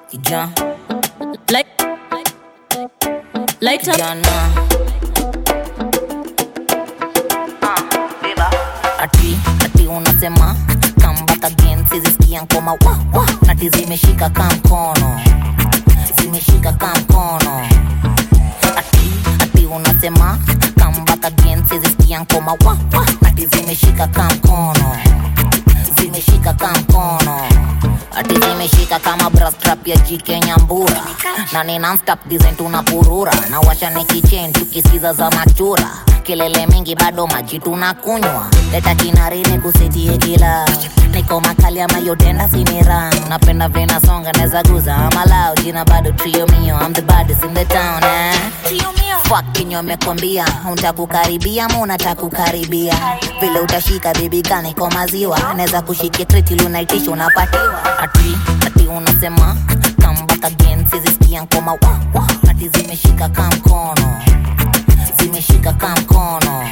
kijana Like, light up. kijana ati ati unasema come back again sizisikia nkoma wa wa ati zimeshika ka mkono zimeshika ka mkono ati ati unasema come back again sizisikia nkoma wa wa ati zimeshika ka mkono zimeshika ka mkono ati zimeshika kama brastrap ya jike nyambura na ni nonstop design tunapurura na washa nikichen tukisikiza za machura kelele mingi bado maji tunakunywa leta kinarini kusitie kila niko makali ama yotenda sinira napenda vena songa neza guza amalau jina bado trio mio I'm the baddest in the town eh? Fuck kinyo mekwambia untakukaribia ma unatakukaribia vile utashika bibi gani kwa maziwa naweza kushikia kreti lunaitisha unapatiwa ati ati unasema come back again sizisikia nkoma wa wa ati zimeshika ka mkono zimeshika ka mkono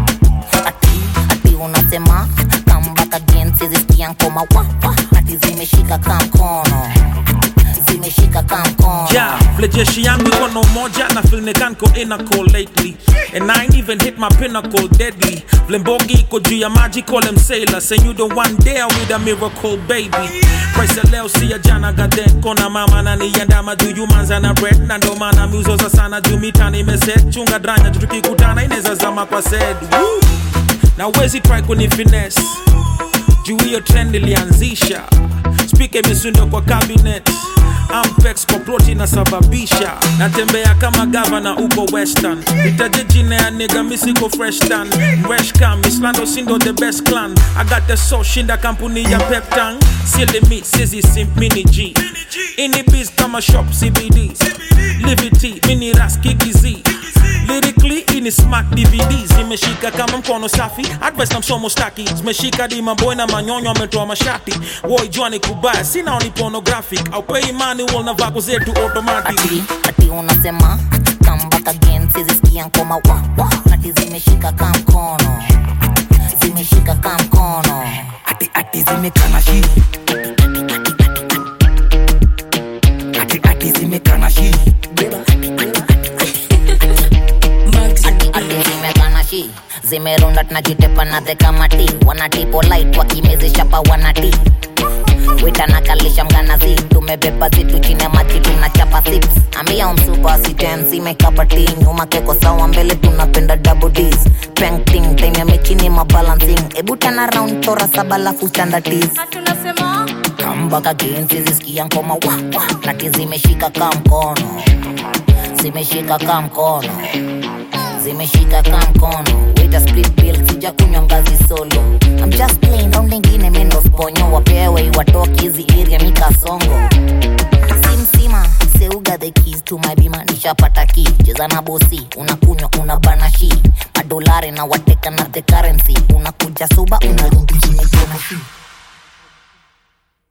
ati ati unasema come back again sizisikia nkoma wa wa ati zimeshika ka mkono zimeshika ka mkono Yeah, vile jeshi yangu iko na umoja na feel nikanko inaco lately and I ain't even hit my pinnacle deadly vile mbogi iko juu ya maji call them sailor say you the one there with a miracle baby price ya leo si ya jana gadet kona mama na niandama juu you manza na bread na ndo maana miuzoza sana juu mitani imeset chunga dranya juu tukikutana inaweza zama kwa sed Woo! na wezi try kuni finesse juu hiyo trend ilianzisha spika imesundwa kwa cabinet ampex kwa plot inasababisha natembea kama gavana uko western itaje jina ya niga misiko fresh tan mreshcam islando sindo the best clan i got the so shinda kampuni ya peptang silimi sizi simp mini g ini biz kama shop cbd livity mini ras kikiz lyrically ini smart dvds zimeshika kama mkono safi advice na msomo staki zimeshika di maboy na manyonyo ametoa mashati woi jua ni kubaya sina ni pornographic au pay manual na vako zetu automatic ati ati unasema come back again sizisikia nkoma wa wa ati zimeshika ka mkono zimeshika ka mkono ati ati zimekana shi ati ati zimekana shi ati ati zimekana shi zimerunda tunajitepa na the kamati wanatipo light wakimezesha pa wanati witanakalisha mganazi tumebeba zitu chini ya maji tunachapa six ambia umsupa sitensi mekapati nyuma keko sawa mbele tunapenda double ds painting time ya mechini mabalancing ebu tana round chora saba lafu standardiz Tunasema kambaka again sizisikia nkoma wa wa nati zimeshika ka mkono zimeshika ka mkono zimeshika ka mkono wita split bill sija kunywa ngazi solo I'm just playing round ingine mendo sponyo wapewe iwatoki hizi area mikasongo simsima seuga the keys to my bima nishapata ki cheza na bosi unakunywa una banashi madolari na wateka na the currency unakuja suba unarudi chimekona shi